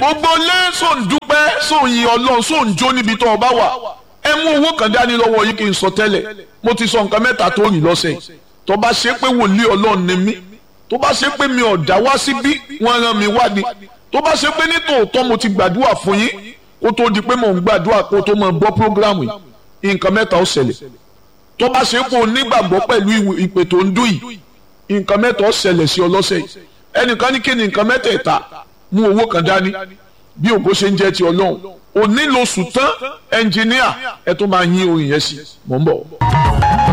gbogbo lé sóun dúpẹ́ sóun yin ọlọ́run sóun jó níbi tó o bá wà ẹ mú owó kan dání lọ́wọ́ yìí kí n sọ tẹ́lẹ̀ mo ti sọ nǹkan mẹ́ta tó rìn lọ́sẹ̀ yìí tó bá ṣe pé wòlíì ọlọ́run ni mí tó bá ṣe pé mi ò dá wá síbí wọ́n rán mi wá ni tó bá ṣe pé nítòótọ́ mo ti gbàdúrà fún yín kó tó di pé mò ń gbàdúrà kó tó mọ̀ gbọ́ prógrámù yìí nǹkan mẹ́ta ó ṣẹlẹ̀ tó bá ṣe pé o nígbàgbọ́ pẹ̀lú ìpè tó ń dún yìí nǹkan mẹ́ta ó ṣẹlẹ̀ sí ọ lọ́sẹ̀ yìí ẹnìkan ní kí ni nǹkan mẹ́tẹ̀ẹ̀ta mú owó kan dání bí ògo ṣe ń jẹ́ ti ọlọ́run òní lóṣù tán ẹnjìníà ẹ tó máa yín orin yẹn sí mò ń bọ̀.